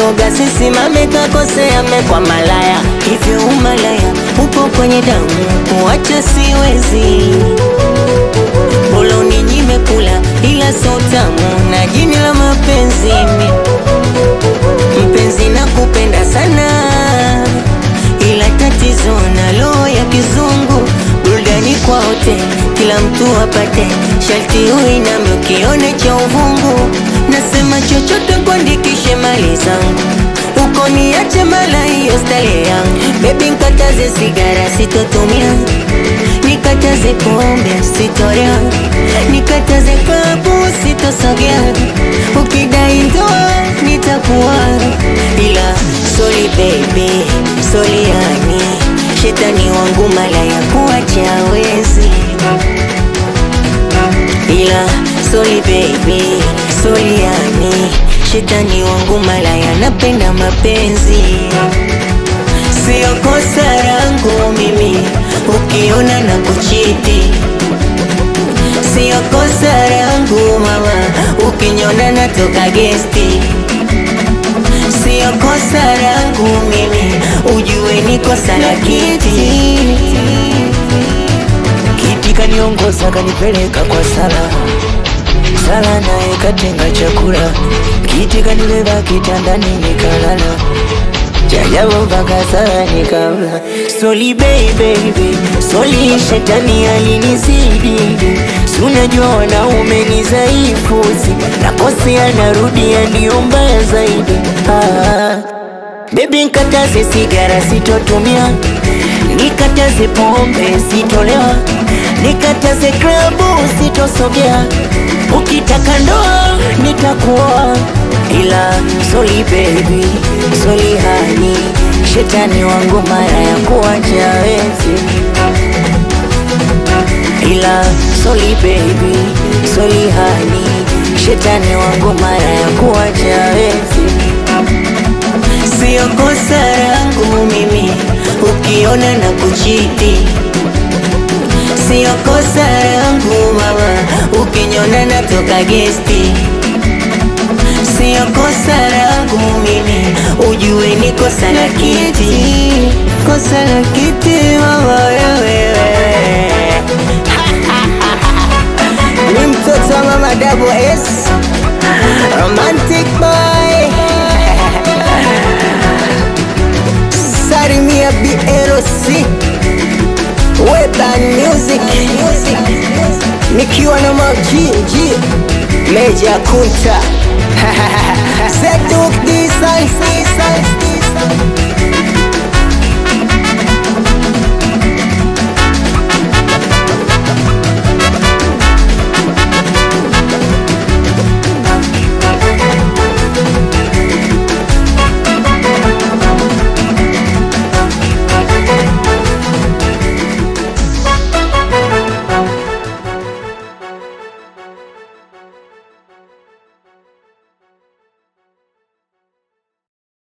shoga sisimame kakosea mekwa malaya hivyo umalaya upo kwenye damu kuacha siwezi bolo ninyime kula ila so tamu na jini la mapenzi mi mpenzi na kupenda sana ila tatizo na roho ya kizungu burudani kwa wote kila mtu apate sharti uiname ukione cha uvungu nasema chochote kuandikishe mali zangu uko niache mala hiyo stale yangu bebi nkataze sigara sitotumia nikataze pombe sitoria nikataze klabu sitosogea ukidai ndoa nitakuwa ila soli baby soli yani shetani wangu mala ya kuacha wezi ila soli baby soli yani shetani wangu mala yanapenda mapenzi sio kosa langu mimi ukiona na kuchiti sio kosa langu mama ukinyona natoka gesti sio kosa langu mimi ujue ni kosa la kiti Kiti kaniongoza kanipeleka kwa sala sala, naye katenga chakula. Kiti kanibeba kitandani nikalala, jajabu mpaka sala nikala. Soli baby, soli shetani alinizidi, si unajua wanaume ni dhaifu, si nakosea narudia, ndio mbaya zaidi ah. Baby nkataze sigara sitotumia, nikataze pombe sitolewa, nikataze klabu sitosogea, ukitaka ndoa nitakuoa, ila soli baby, soli hani, shetani wangu mara ya kuacha wezi, ila soli baby, soli hani, shetani wangu mara ya kuacha wezi. sio kosa langu mimi ukiona na kuchiti sio kosa langu mama ukinyona natoka gesti sio kosa langu mimi ujue ni kosa la kiti kosa la kiti mama wewe ni mtoto wa mama double S romantic boy Sarimia BLC Weban Music nikiwa na majinji Meja Kunta Seduk Design